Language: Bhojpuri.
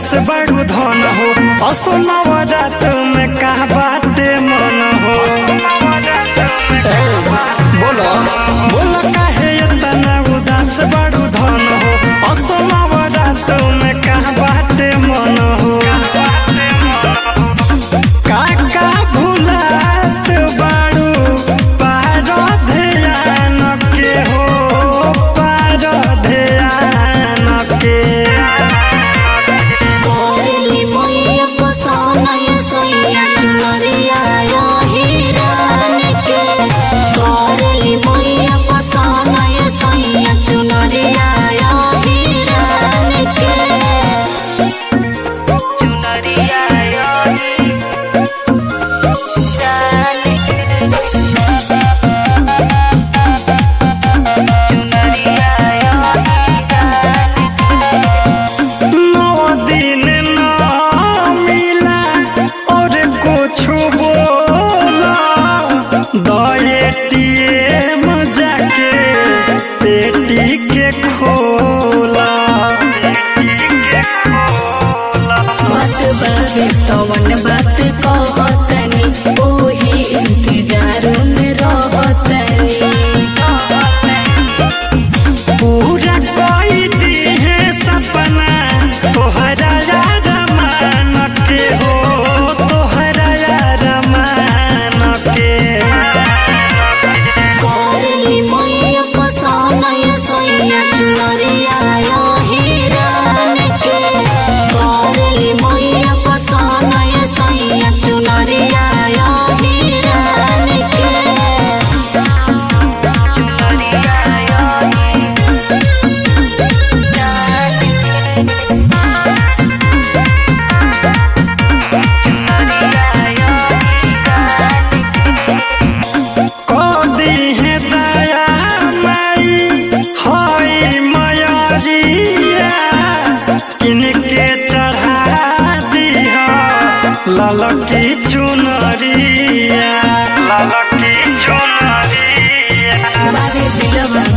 उदास बड़ू धन हो असोनव रात में का बाटे मन हो बोलो बोलो काहे इतना उदास बड़ू धन हो असोनव रात में का बाटे मन हो काका भुलात बाड़ू पार ध्यान के हो पार ध्यान के कोरली मोया पसोनय सैया चुनरिया यो हिरान के कोरली मोया पसोनय सैया चुनरिया यो हिरान के चुनरिया यो हिरान के चुनरिया यो हिरान नौ दिन न मिला और कुछ बोला दएटीएम जाके पेटी के खोला बात बाबे तवन बात कहतनी ओही इंतजार में रहतनी पूरा कोई दी है सपना तोहरा यार मान के हो तोहरा यार मान के कोरली मैया पसनय सैया चुनरिया यो हिरान के कोरली मैया पसनय सैया चुनरिया यो हिरान के चुनरिया यो हिरान के कदी है दया माई होई मयरिया किनके चढ़ा दिहा ललकी चुनरिया ललकी चुनरिया बारे दिलवा